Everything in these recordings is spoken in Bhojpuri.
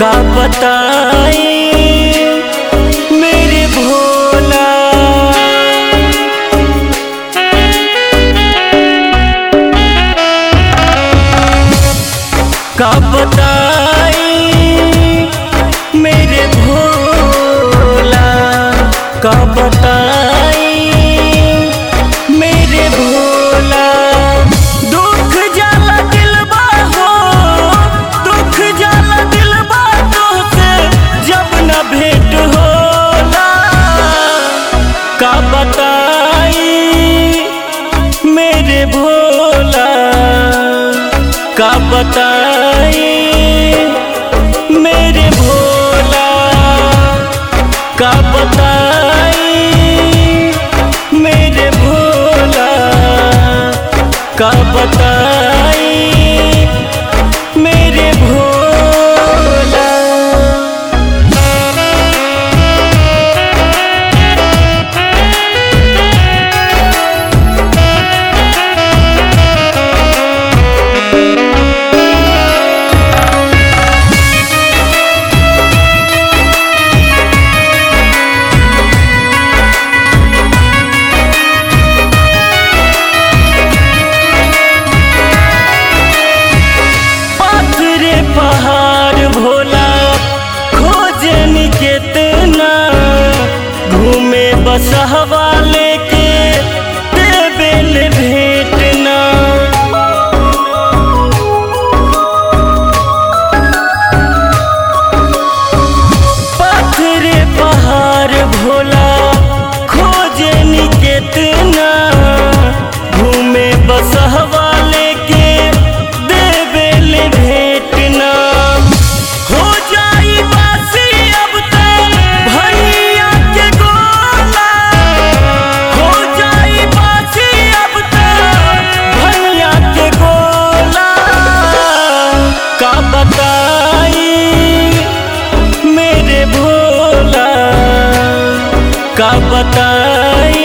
का बताई मेरे भोला का बताई मेरे भोला का बताई मेरे भोला दुख जाला दिलबा हो दुख जाला दिलबा तोहसे जब न भेंट होला का बताई मेरे भोला का बताई मेरे भोला का बताई मेरे भोला का बताई मेरे भोला पाथरे पहाड़ भोला खोजन केतना घूमे बसहवा लेके देबेल भेटना पाथरे पहाड़ भोला खोजन केतना घूमे बसहवा लेके देबेल भेटना हो जाई बासी अब तो भैया के गोला हो जाई बासी अब तो भैया के गोला का बताई मेरे भोला का बताई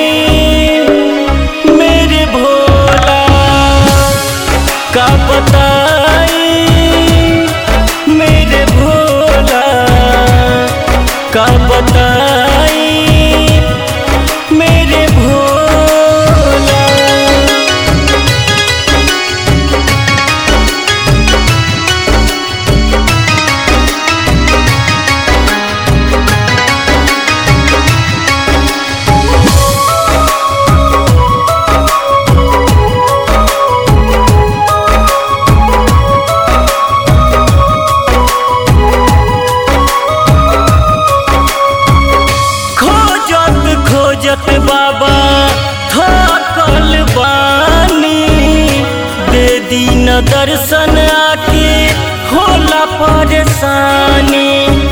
मेरे भोला का बताई मेरे भोला का बताई मेरे भोला खोजत खोजत बाबा थकल बानी दे दीन दर्शन आके होला परेशानी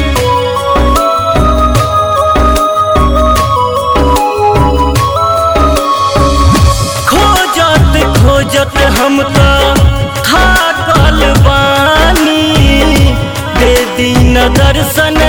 खोजत खोजत हम तो थाकल बानी दे दीन दर्शन